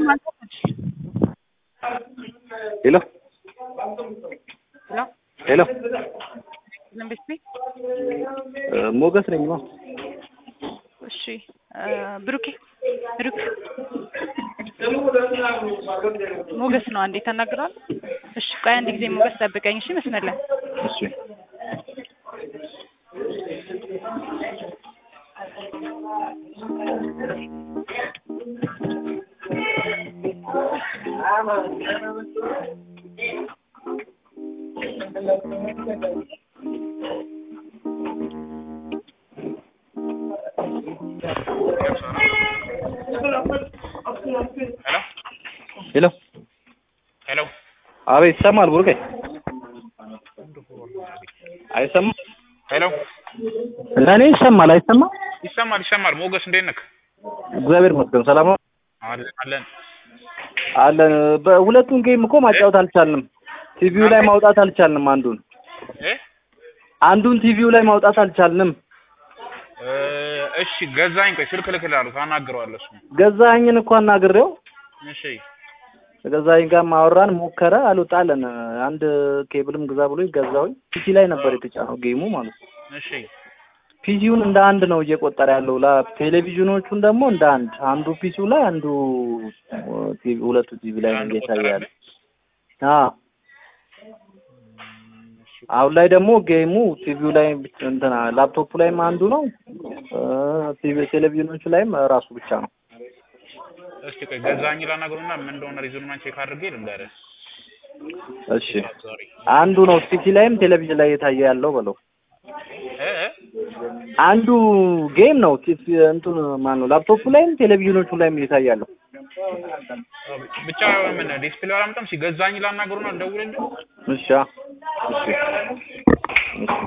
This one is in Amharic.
ሄሎ ሄሎ ሄሎ መንግስት ሞገስ ነኝ ነው። እሺ ብሩኬ ብሩክ ሞገስ ነው። አንዴ ተናግሯል። እሺ ቆይ አንድ ጊዜ ሞገስ ጠብቀኝ። እሺ መስመር ላይ እሺ ሄሎ ሄሎ አቤት ይሰማል ቡርቄ አይሰማም ሄሎ ለእኔ ይሰማል አይሰማም ይሰማል ይሰማል። ሞገስ እንዴት ነህ? እግዚአብሔር ይመስገን ሰላም ነው አለን አለን። አለን በሁለቱን ጌም እኮ ማጫወት አልቻልንም ቲቪው ላይ ማውጣት አልቻልንም አንዱን እ አንዱን ቲቪው ላይ ማውጣት አልቻልንም እ እሺ ገዛኝ። ቆይ ስልክ እልክልሃለሁ ታናግረዋለህ። እሱ ገዛኸኝን እኮ አናግሬው እሺ ገዛኸኝ ጋር ማወራን ሞከረ አልወጣለን አንድ ኬብልም ግዛ ብሎ ገዛሁኝ ፒሲ ላይ ነበር የተጫነው ጌሙ ማለት ነው እሺ ፒሲውን እንደ አንድ ነው እየቆጠረ ያለው ላ ቴሌቪዥኖቹን ደግሞ እንደ አንድ አንዱ ፒሲው ላይ አንዱ ቲቪ ሁለቱ ቲቪ ላይ ነው እየታየ ያለ አዎ አሁን ላይ ደግሞ ጌሙ ቲቪው ላይ እንትና ላፕቶፑ ላይም አንዱ ነው ቲቪ ቴሌቪዥኖቹ ላይም ራሱ ብቻ ነው እስቲ ቆይ ገዛኝ ላናግሩና ምን እንደሆነ ሪዝኑን ቼክ አድርጌ ልንገርህ። እሺ ሶሪ አንዱ ነው ፒሲ ላይም ቴሌቪዥን ላይ እየታየ ያለው በለው እ እ አንዱ ጌም ነው ቲቪ እንትን ማን ነው ላፕቶፑ ላይም ቴሌቪዥኖቹ ላይም እየታየ ያለው ብቻ ምን ዲስፕሌይ አላመጣም። ሲገዛኝ ላናግሩና ልደውልልህ። እሺ እሺ እሺ